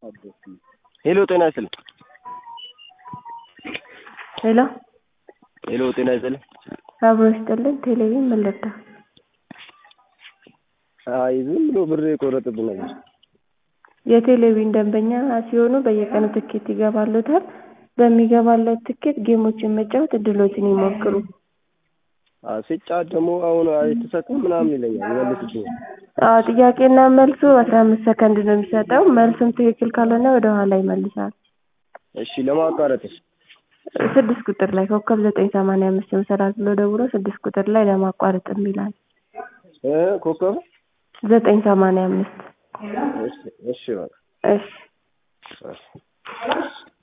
ሄሎ ጤና ይስጥልኝ። ሄሎ ሄሎ ጤና ይስጥልኝ። አብሮ ይስጥልን። ቴሌቪዥን ምን ልርዳ? አይ ዝም ብሎ ብር የቆረጥብን ነበር። የቴሌቪዥን ደንበኛ ሲሆኑ በየቀኑ ትኬት ይገባልዎታል። በሚገባልዎት ትኬት ጌሞችን መጫወት እድልዎትን ይሞክሩ። አዎ ሲጫወት ደግሞ አሁን አይተሰጥም ምናምን ይለኛል ይመልስብኛል። አዎ ጥያቄና መልሱ አስራ አምስት ሰከንድ ነው የሚሰጠው። መልሱም ትክክል ካልሆነ ወደ ኋላ ይመልሳል። እሺ ለማቋረጥስ? ስድስት ቁጥር ላይ ኮከብ ዘጠኝ ሰማንያ አምስት መሰላል ብሎ ደውሎ ስድስት ቁጥር ላይ ለማቋረጥ ይላል። እ ኮከብ ዘጠኝ ሰማንያ አምስት እሺ እሺ በቃ እሺ እሺ